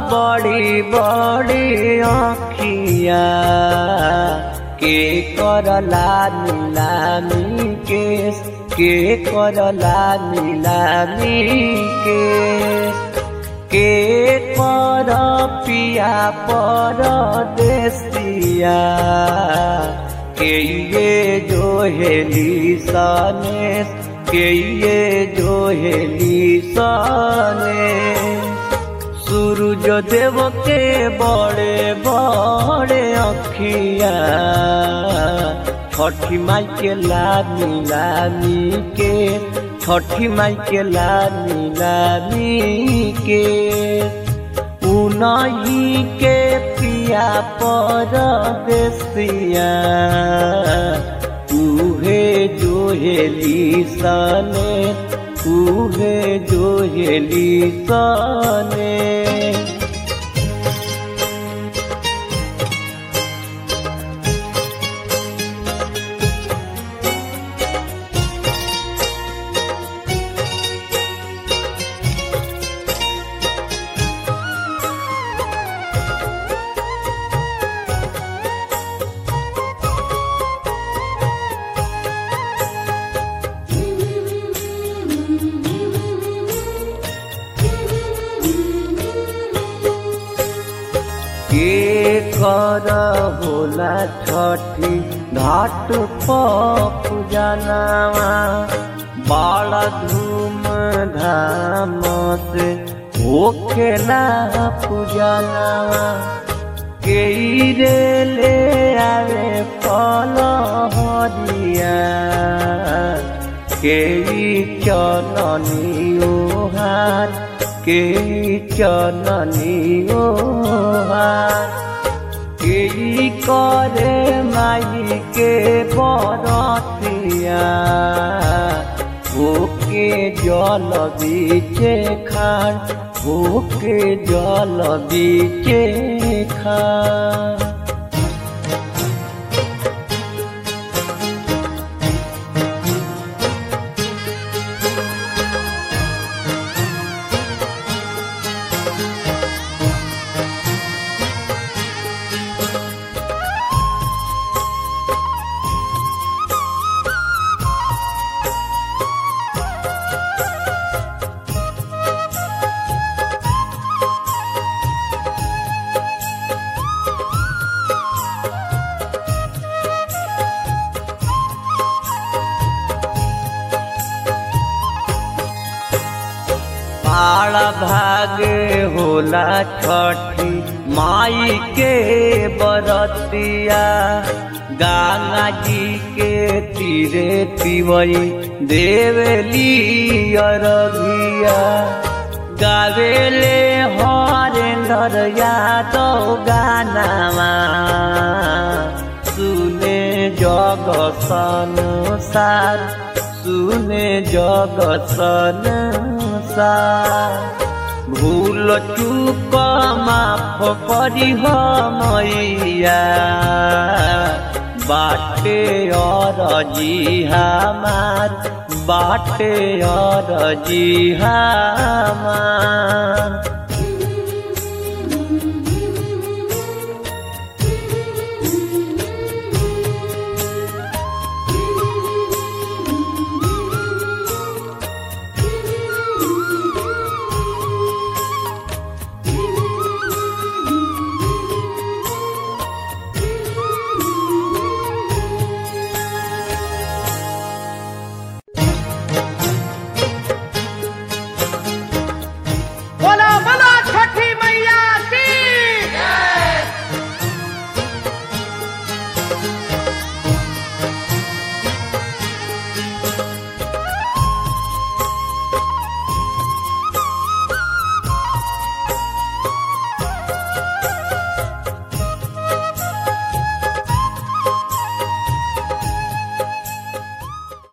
बड़ी बड़ी आँखिया के करला नीलामी केस के करला नीलामी केस के पर पिया पर देसिया के ये जो हेली सनेस के ये जो हेली सनेस सूरज देव के बड़े बड़े अखिया छठी माई के लानी लानी के छठी माई के लानी लानी के उनही के पिया पर देसिया उहे जो हेली सने उहे जो हेली सने के कर होला छठी घाट पूजनावा बड़ा धूम धाम से होखेला पूजनावा के रे ले आवे फल हरिया के चलनी ओहार के चलनी ओहार के करे माई के बरतिया ओके जल बीचे खान ओके जल बीचे खान पाड़ा भाग होला छठी माई के बरतिया गंगा जी के तीरे तिवई देवली अरघिया गावेले हरेंद्र यादव गानामा सुने जग संसार सुने जग संसार भूल चूक माफ करी मैया बाटे और जी हमार बाटे और जी हमार बोलो बोलो छठी मैया की